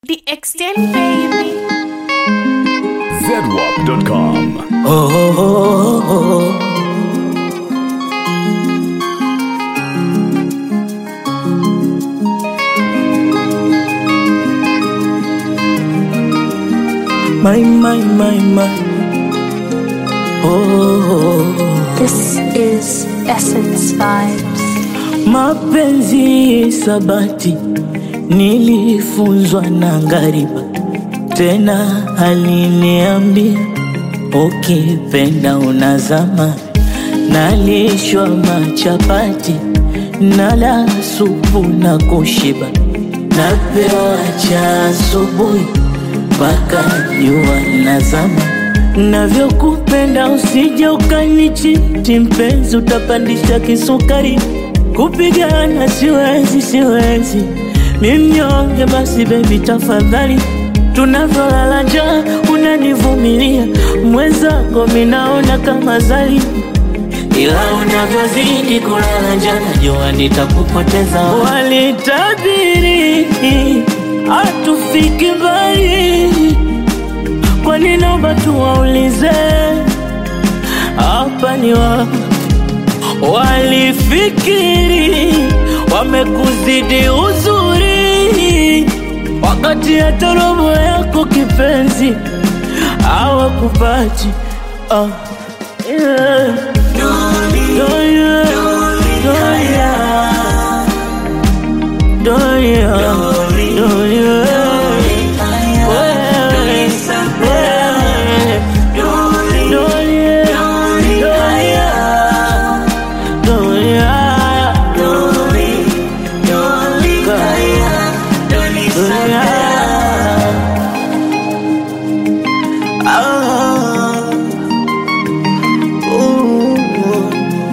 The extent, baby. ZWAP.com. Oh, oh, oh, oh. My, my, my, my. Oh, This is Essence Vibes. mapenzi sabati nilifunzwa na ngariba, tena aliniambia ukipenda unazama. Nalishwa machapati nala supu na kushiba, napewa cha asubuhi mpaka jua nazama. Navyokupenda usije ukanichiti mpenzi, utapandisha kisukari. Kupigana siwezi, siwezi, mi mnyonge. Basi bebi, tafadhali, tunavyolala njaa unanivumilia, mwenzako minaona kama zali ila unavyozidi kulala njaa najua nitakupoteza. Walitabiri hatufiki mbali, kwani naomba tuwaulize hapa ni wapi? Walifikiri wamekuzidi uzuri, wakati hata robo yako kipenzi hawakupati. Ah, yeah. Doria, Doria, Doria, Doria. Wewe, wewe, Doria, Doria, Doria, Doria. Ah, ooh.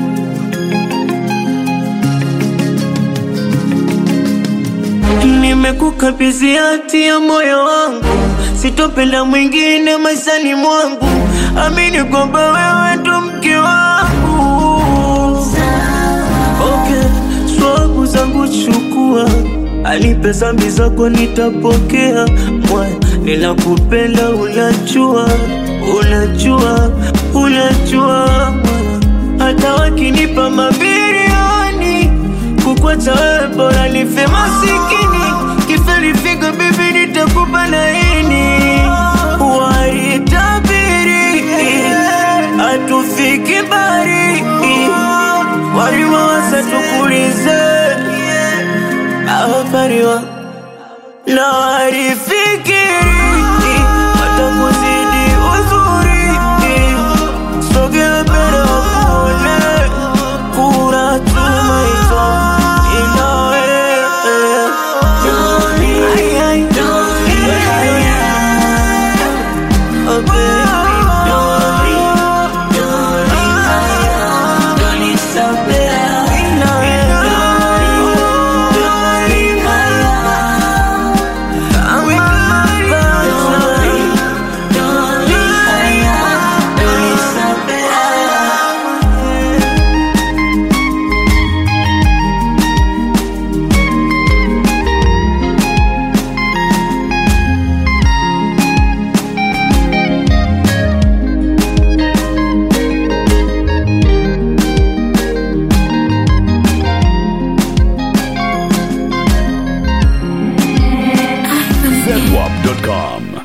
Nimekukabidhi hati ya moyo wangu, sitopenda mwingine maishani mwangu. Amini kwamba wewe ndo mke wangu. Okay, swagu zangu chukua, alipe zambi zako nitapokea. Moyo ninakupenda, unajua, unajua, unajua. Hata wakinipa mabilioni kukwacha wewe bora nife masikini kiferifiga bibi nitakupa laini waitabiri hatufiki bari walimawasa tukulize awapariwa na walifikiri watakuzidi uzuri sogea mbele wakuone kura tumaito inawe Ay, ay, Oh, baby. ZWAP.com.